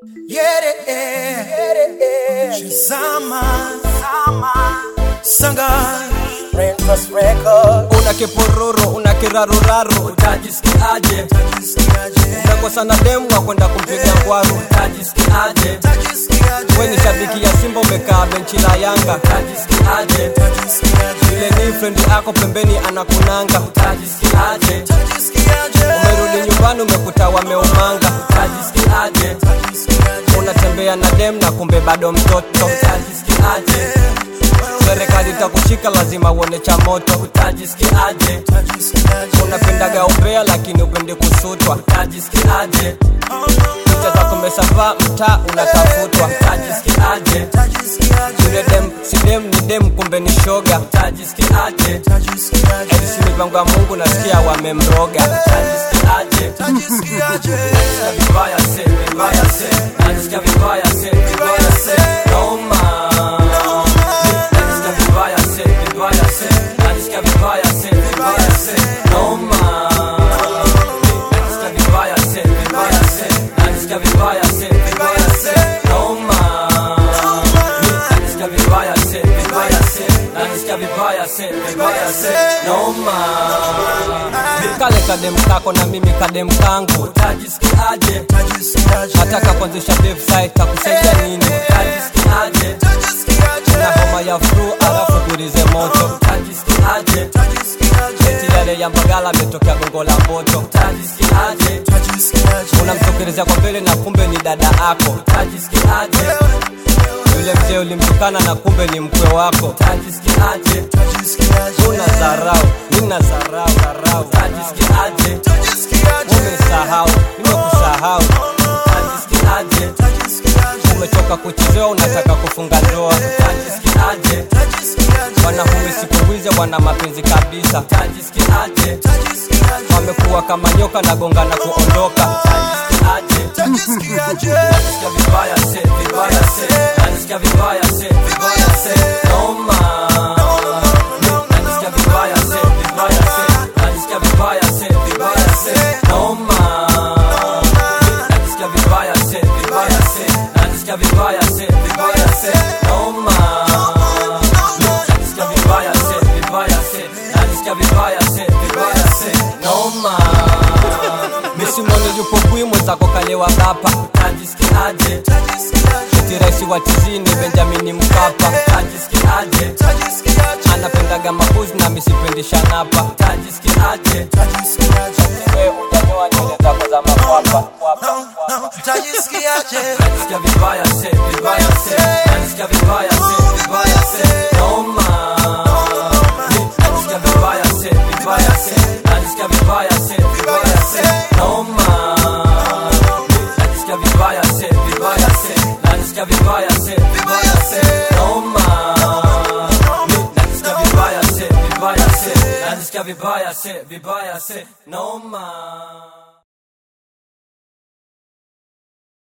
Shazama Sanga Rainforest Records. una kipororo una kiraruraru utajisikiaje unakosa na demu wa kwenda kumpiga ngwaru utajisikiaje we ni shabiki ya simba umekaa benchi la yanga utajisikiaje ile ni friend yako pembeni anakunanga utajisikiaje umerudi nyumbani umekuta wameumanga utajisikiaje unatembea na dem na kumbe bado mtoto utajisikiaje serikali itakushika lazima uone cha moto utajisikiaje unapendaga umbea lakini upende kusutwa utajisikiaje picha zako mesavaa mtaa unatafutwa utajisikiaje yule dem si dem ni dem kumbe ni shoga utajisikiaje elisi mipango ya mungu nasikia wamemroga utajisikiaje Nasikia vibaya se, vibaya se, nasikia vibaya se, vibaya se, noma. Nasikia vibaya se, vibaya se, nasikia vibaya se, vibaya se, noma. Nasikia vibaya se, vibaya se, nasikia vibaya se, vibaya se, noma. Nasikia vibaya se, vibaya se, nasikia vibaya se, vibaya se, noma. Kale kadem kako na mimi kadem kangu utajisikiaje nataka kuanzisha website takusaidia nini utajisikiaje na homa ya flu alafu gurize moto utajisikiaje eti yale ya mbagala ametokea gongo la moto utajisikiaje unamtokelezea kwa mbele na kumbe ni dada ako utajisikiaje yule mzee ulimtukana na kumbe ni mkwe wako utajisikiaje una dharau nina dharau dharau utajisikiaje umesahau nimekusahau utajisikiaje umechoka kuchezewa unataka kufunga ndoa utajisikiaje wanaume siku hizi wana mapenzi kabisa utajisikiaje wamekuwa kama nyoka na gonga na kuondoka utajisikiaje Nasikia vibaya se, vibaya se, nasikia vibaya se, vibaya se, noma. Nasikia vibaya se, vibaya se, nasikia vibaya se, vibaya se, noma. Nasikia vibaya se, vibaya se, nasikia vibaya se, vibaya se, noma. Nasikia vibaya se, vibaya se, nasikia vibaya se, vibaya se, noma. Misimoni yupo bwi mwenzako kalewa bapa utajisikiaje eti raisi wa tizini benjamini mkapa utajisikiaje anapendaga makuzi na misipendi shanapa utajisikiaje we ujanyoa nywele zako za makwapa Nasikia vibaya se, vibaya se, nasikia vibaya se, vibaya se, noma. Nasikia vibaya se, vibaya se, nasikia vibaya se, vibaya se, noma. Nasikia vibaya se, vibaya se, nasikia vibaya se, vibaya se, noma. Nasikia vibaya se, vibaya se, nasikia vibaya se, vibaya se, noma.